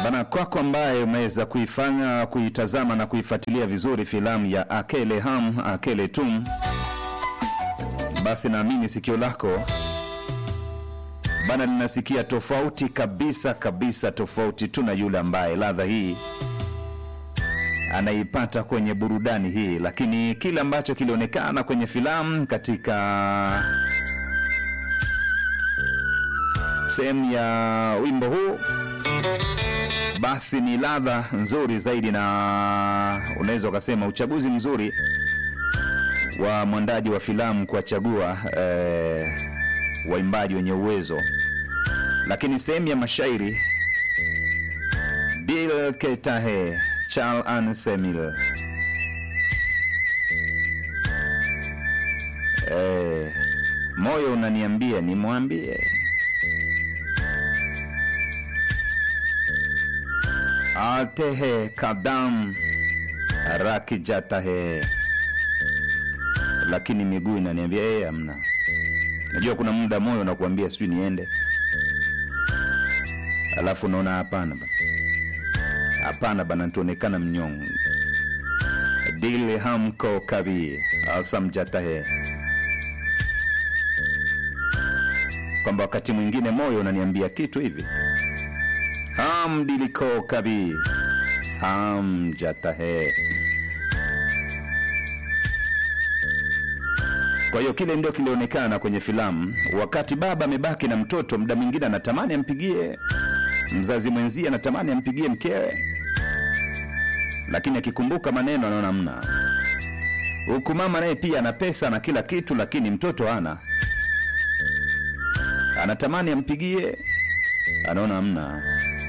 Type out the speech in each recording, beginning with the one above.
Bana, kwako ambaye umeweza kuifanya kuitazama na kuifuatilia vizuri filamu ya Akele Ham Akele Tum, basi naamini sikio lako bana linasikia tofauti kabisa kabisa, tofauti tu na yule ambaye ladha hii anaipata kwenye burudani hii, lakini kile ambacho kilionekana kwenye filamu katika sehemu ya wimbo huu basi ni ladha nzuri zaidi, na unaweza ukasema uchaguzi mzuri wa mwandaji wa filamu kuwachagua eh, waimbaji wenye uwezo. Lakini sehemu ya mashairi Dil Ketahe Charles Ansemil eh, moyo unaniambia nimwambie atehe kadam rakijatahe, lakini miguu inaniambia eh, amna. Najua kuna muda moyo unakuambia sijui niende, alafu unaona hapana bana, hapana bana, tuonekana mnyonge. dil hamko kabi asamjatahe, kwamba wakati mwingine moyo unaniambia kitu hivi ham diliko kabi sam jatahe. Kwa hiyo kile ndio kilionekana kwenye filamu. Wakati baba amebaki na mtoto, muda mwingine anatamani ampigie mzazi mwenzie, anatamani ampigie mkewe, lakini akikumbuka maneno anaona mna. Huku mama naye pia ana pesa na kila kitu, lakini mtoto hana, anatamani ampigie, anaona hamna.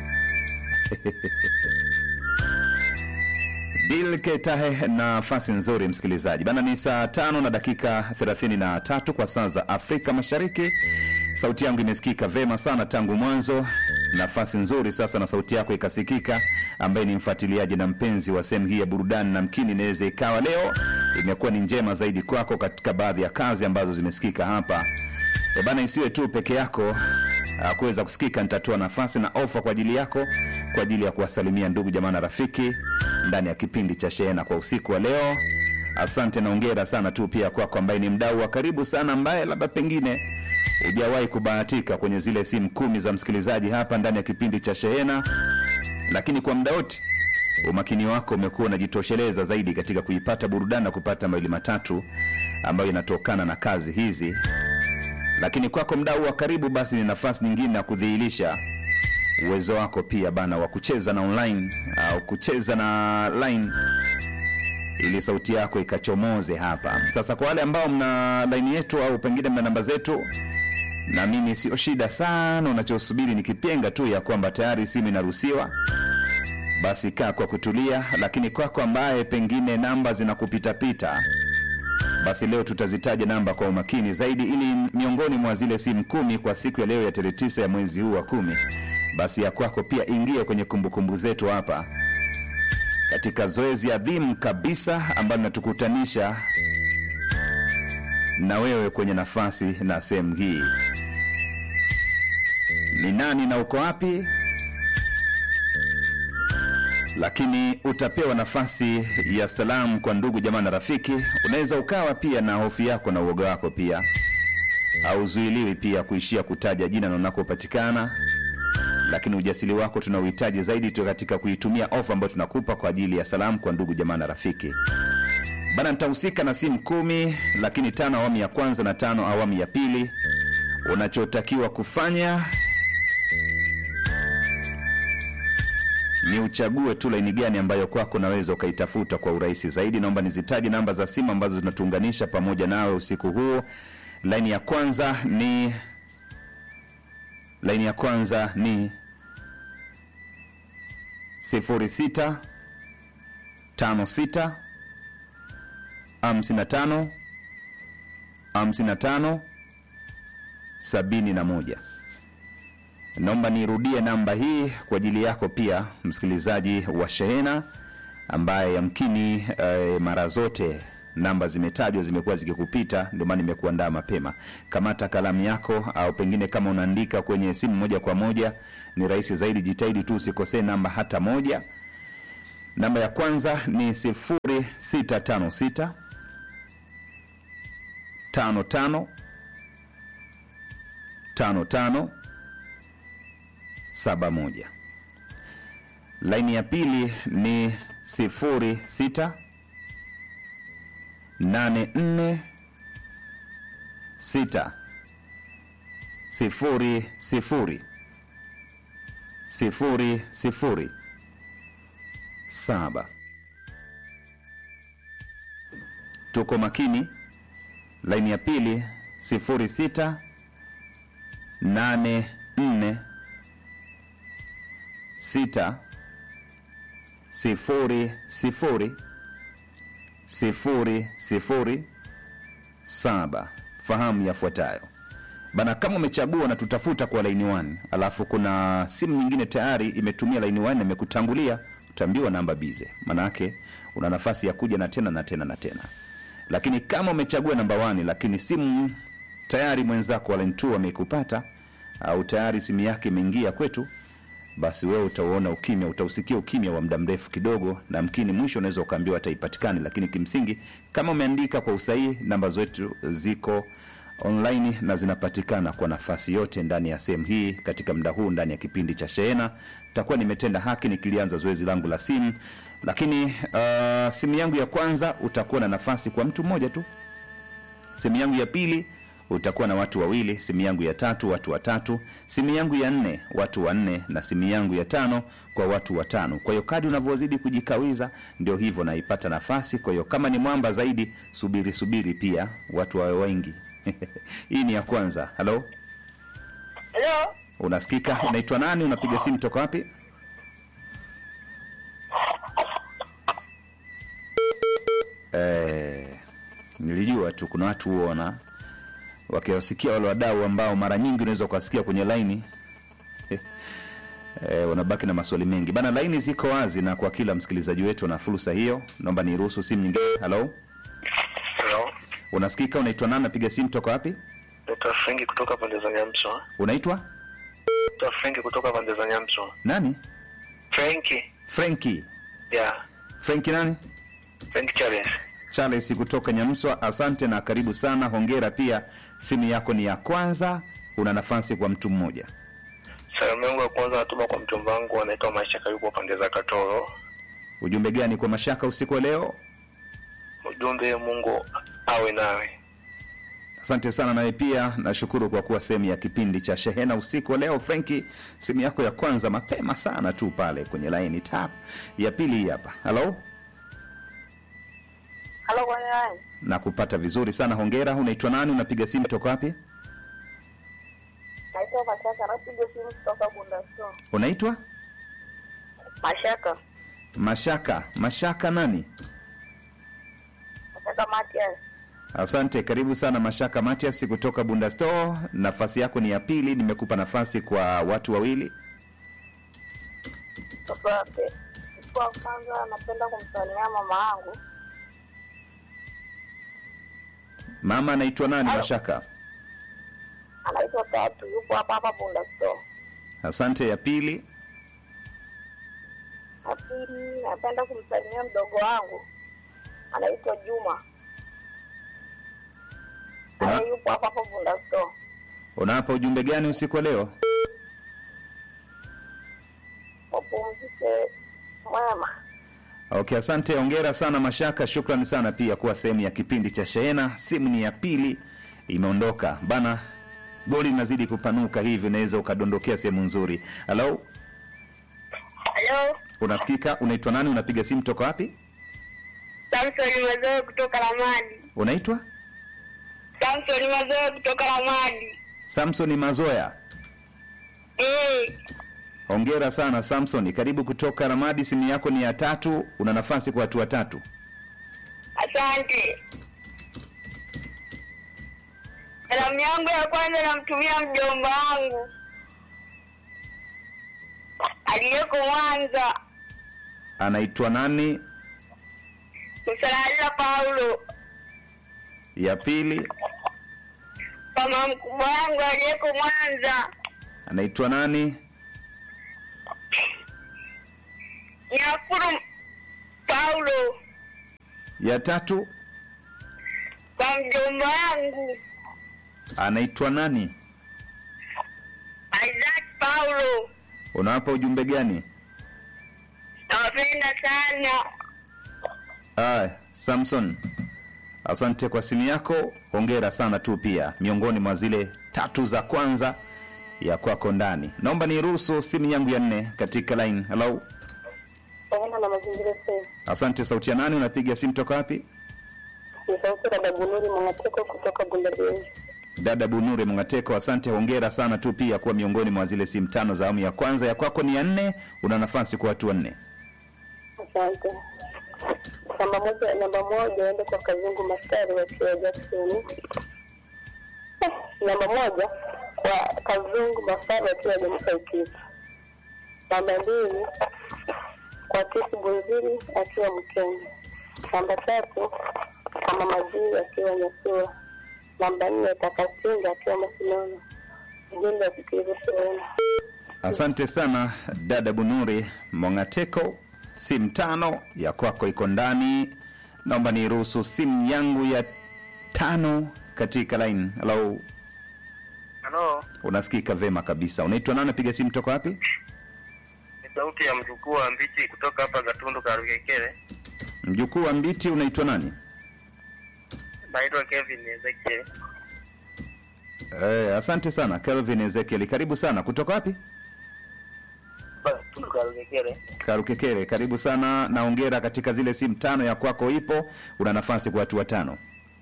Dilke Tahe, nafasi nzuri msikilizaji bana. Ni saa tano na dakika 33 kwa saa za Afrika Mashariki. Sauti yangu imesikika vema sana tangu mwanzo. Nafasi nzuri sasa na sauti yako ikasikika, ambaye ni mfuatiliaji na mpenzi wa sehemu hii ya burudani, na mkini inaweza ikawa leo imekuwa ni njema zaidi kwako katika baadhi ya kazi ambazo zimesikika hapa. E bana, isiwe tu peke yako ah, kuweza kusikika. Nitatoa nafasi na ofa kwa ajili yako kwa ajili ya kuwasalimia ndugu jamaa na rafiki ndani ya kipindi cha Shehena kwa usiku wa leo. Asante na ongera sana tu pia kwako ambaye ni mdau wa karibu sana, ambaye labda pengine hujawahi kubahatika kwenye zile simu kumi za msikilizaji hapa ndani ya kipindi cha Shehena, lakini kwa muda wote umakini wako umekuwa unajitosheleza zaidi katika kuipata burudani na kupata mawili matatu ambayo inatokana na kazi hizi lakini kwako mdau wa karibu, basi ni nafasi nyingine ya kudhihirisha uwezo wako pia bana wa kucheza na online au kucheza na line ili sauti yako ikachomoze hapa. Sasa kwa wale ambao mna laini yetu au pengine mna namba zetu, naamini sio shida sana. Unachosubiri ni kipenga tu ya kwamba tayari simu inaruhusiwa, basi kaa kwa kutulia. Lakini kwako ambaye pengine namba zinakupitapita basi leo tutazitaja namba kwa umakini zaidi, ili miongoni mwa zile simu kumi kwa siku ya leo ya tarehe tisa ya mwezi huu wa kumi, basi ya kwako pia ingie kwenye kumbukumbu zetu hapa katika zoezi adhimu kabisa ambalo linatukutanisha na wewe kwenye nafasi na sehemu hii. Ni nani na uko wapi? lakini utapewa nafasi ya salamu kwa ndugu jamaa na rafiki. Unaweza ukawa pia na hofu yako na uoga wako pia, hauzuiliwi pia kuishia kutaja jina na unakopatikana, lakini ujasiri wako tunauhitaji zaidi tu katika kuitumia ofa ambayo tunakupa kwa ajili ya salamu kwa ndugu jamaa na rafiki. Bana, nitahusika na simu kumi, lakini tano awamu ya kwanza na tano awamu ya pili. Unachotakiwa kufanya ni uchague tu laini gani ambayo kwako unaweza ukaitafuta kwa urahisi zaidi. Naomba nizitaje namba za simu ambazo zinatuunganisha pamoja nawe usiku huu. Laini ya kwanza ni laini ya kwanza ni 06 56 55 55 71. Naomba nirudie namba hii kwa ajili yako pia msikilizaji wa Shehena ambaye yamkini eh, mara zote namba zimetajwa zimekuwa zikikupita, ndio maana nimekuandaa mapema. Kamata kalamu yako, au pengine kama unaandika kwenye simu moja kwa moja ni rahisi zaidi. Jitahidi tu usikosee namba hata moja. Namba ya kwanza ni sifuri sita tano sita tano tano tano tano saba moja. Laini ya pili ni sifuri sita nane nne sita sifuri sifuri sifuri sifuri saba. Tuko makini. Laini ya pili sifuri sita nane nne sita sifuri sifuri sifuri sifuri saba. Fahamu yafuatayo bana, kama umechagua na tutafuta kwa laini 1 alafu kuna simu nyingine tayari imetumia laini 1 imekutangulia, utaambiwa namba bize, manake una nafasi ya kuja na tena na tena na tena. Lakini kama umechagua namba 1 lakini simu tayari mwenzako wa line 2 amekupata au tayari simu yake imeingia kwetu, basi wewe utauona ukimya, utausikia ukimya wa muda mrefu kidogo, na mkini mwisho unaweza ukaambiwa hata ipatikane. Lakini kimsingi kama umeandika kwa usahihi, namba zetu ziko online na zinapatikana kwa nafasi yote ndani ya sehemu hii. Katika muda huu ndani ya kipindi cha Shehena takuwa nimetenda haki nikilianza zoezi langu la simu, lakini uh, simu yangu ya kwanza utakuwa na nafasi kwa mtu mmoja tu. Simu yangu ya pili utakuwa na watu wawili, simu yangu ya tatu watu watatu, simu yangu ya nne watu wanne, na simu yangu ya tano kwa watu watano. Kwa hiyo kadi unavyozidi kujikawiza ndio hivyo naipata nafasi. Kwa hiyo kama ni mwamba zaidi, subiri subiri, pia watu wawe wengi. Hii ni ya kwanza. Halo, Halo, unasikika? Unaitwa nani? Unapiga simu toka wapi? Eh, nilijua tu kuna watu huona wakiwasikia wale wadau ambao mara nyingi unaweza ukawasikia kwenye laini e, wanabaki na maswali mengi bana. Laini ziko wazi na kwa kila msikilizaji wetu na fursa hiyo, naomba niruhusu simu nyingine. Halo, halo, unasikika? Unaitwa nani? Napiga simu toka wapi? naitwa Frenki kutoka pande za Nyamswa. Unaitwa Naitwa Frenki kutoka pande za Nyamswa. nani? Frenki, Frenki. ya Frenki nani? Frenki Charles. Charles kutoka Nyamswa. Asante na karibu sana, hongera pia. Simu yako ni ya kwanza, una nafasi kwa mtu mmoja. Salamu yangu ya kwanza natuma kwa mchumba wangu anaitwa Mashaka, yupo pande za Katoro. Ujumbe gani kwa mashaka usiku wa leo? Ujumbe, Mungu awe nawe. Asante sana nawe pia nashukuru kwa kuwa sehemu ya kipindi cha Shehena usiku wa leo. Frenki, simu yako ya kwanza mapema sana tu pale kwenye laini tap. Ya pili hii hapa. Halo, Halo, kwenye line. na kupata vizuri sana, hongera. Unaitwa nani? Unapiga simu toka wapi? Naitwa Mashaka, napiga simu kutoka Bunda Store. Unaitwa Mashaka, Mashaka. Mashaka nani? Mashaka Matias. Asante, karibu sana Mashaka Matias kutoka Bunda Store. Nafasi yako ni ya pili, nimekupa nafasi kwa watu wawili. Sasa pe- kwa kwanza napenda kumsalimia mama yangu Mama anaitwa nani? Halo. Mashaka. anaitwa Tatu, yupo hapa hapa Bunda Store. Asante. Ya pili, Na pili napenda kumsalimia mdogo wangu anaitwa Juma, Una- naye yupo hapa hapa Bunda Store. unawapa ujumbe gani usiku wa leo? Wapumzike mwema. Okay, asante, ongera sana Mashaka, shukrani sana pia kuwa sehemu ya kipindi cha Shehena. Simu ni ya pili imeondoka bana, goli linazidi kupanuka hivi, unaweza ukadondokea sehemu nzuri. Halo, Halo, unasikika? Unaitwa nani? Unapiga simu toka wapi? Samson Mazoe kutoka Ramadi. Unaitwa Samson Mazoe kutoka Ramadi. Samson Mazoya. Eh, Hongera sana Samson, karibu kutoka Ramadi. Simu yako ni ya tatu, una nafasi kwa watu watatu. asante. Salamu yangu ya kwanza namtumia mjomba wangu aliyeko Mwanza, Anaitwa nani? Msalala Paulo. ya pili kwa mama mkubwa wangu aliyeko Mwanza, anaitwa nani? Nyakuru Paulo, Ya tatu kwa mjomba wangu anaitwa nani? Isaac Paulo. Unawapa ujumbe gani? Nawapenda sana. Aya, Samson, asante kwa simu yako. Hongera sana tu pia, miongoni mwa zile tatu za kwanza ya kwako ndani. Naomba niruhusu simu yangu ya nne katika line. Hello, Pamoja na mazingira sasa. asante. Sauti ya nani? Unapiga simu toka wapi? Ni sauti ya Dabunuri Mwanateko kutoka Bundabei. Dada Bunure Mngateko, asante. Hongera sana tu pia kuwa miongoni mwa zile simu tano za awamu ya kwanza. Ya kwako ni ya nne, una nafasi kwa watu wanne. Asante. Namba moja, namba moja ende kwa Kazungu Mastari wakiwa Jackson. Eh, Namba moja kwa Kazungu Mastari wakiwa Jenisa Ikifu. Namba mbili kwa Kisi Bunziri akiwa Mkenya. Namba tatu kwa Mama Jii akiwa Nyasua. Namba nne Takasinga akiwa Masinono. Ujumbe wa kusikiliza sehemu. Asante sana dada Bunuri Mongateko, simu tano ya kwako iko ndani. Naomba niruhusu simu yangu ya tano katika line. Hello, halo unasikika vema kabisa. Unaitwa nani? Piga simu toka wapi? ni sauti ya mjukuu wa mbichi kutoka hapa gatundu karugekele Mjukuu wa Mbiti, unaitwa nani? naitwa kevin ezekiel Eh, asante sana Kelvin Ezekiel, karibu sana. Kutoka wapi? hapa gatundu karugekele Karukekere, karibu sana na ongera katika zile simu tano ya kwako ipo. Una nafasi kwa watu watano.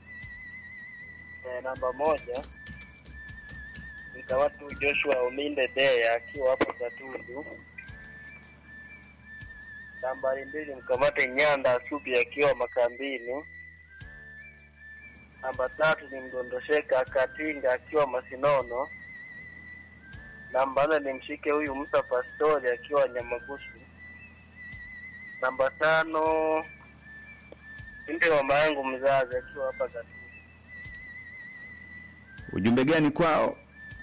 eh, namba moja mtawatu joshua uminde dea akiwa hapo gatundu nambari mbili mkamate nyanda asubi akiwa makambini namba tatu ni mdondosheka katinga akiwa masinono namba nne ni mshike huyu musa pastori akiwa nyamagusu namba tano mpe mama yangu mzazi akiwa hapa gatundu Ujumbe gani kwao?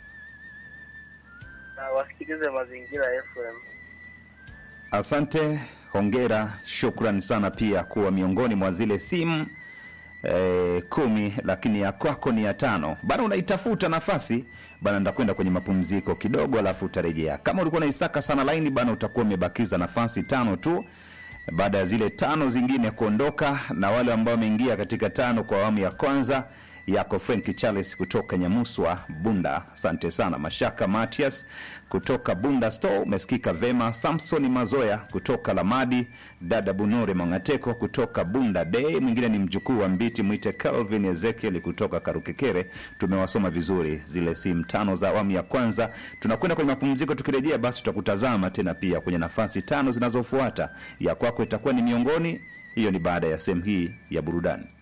na wasikilize mazingira FM. Asante, hongera, shukran sana pia kuwa miongoni mwa zile simu eh, kumi, lakini ya kwako ni ya tano. Bana, unaitafuta nafasi bana, ndakwenda kwenye mapumziko kidogo, alafu utarejea. Kama ulikuwa unaisaka sana laini bana, utakuwa umebakiza nafasi tano tu baada ya zile tano zingine kuondoka, na wale ambao wameingia katika tano kwa awamu ya kwanza yako Frank Charles kutoka Nyamuswa Bunda, asante sana. Mashaka Matias kutoka Bunda Store umesikika vema. Samson Mazoya kutoka Lamadi, dada Bunure Mangateko kutoka Bunda Day, mwingine ni mjukuu wa Mbiti mwite Calvin Ezekiel kutoka Karukekere. Tumewasoma vizuri zile simu tano za awamu ya kwanza. Tunakwenda kwenye mapumziko, tukirejea basi tutakutazama tena pia kwenye nafasi tano zinazofuata. Ya kwako itakuwa ni miongoni, hiyo ni baada ya sehemu hii ya burudani.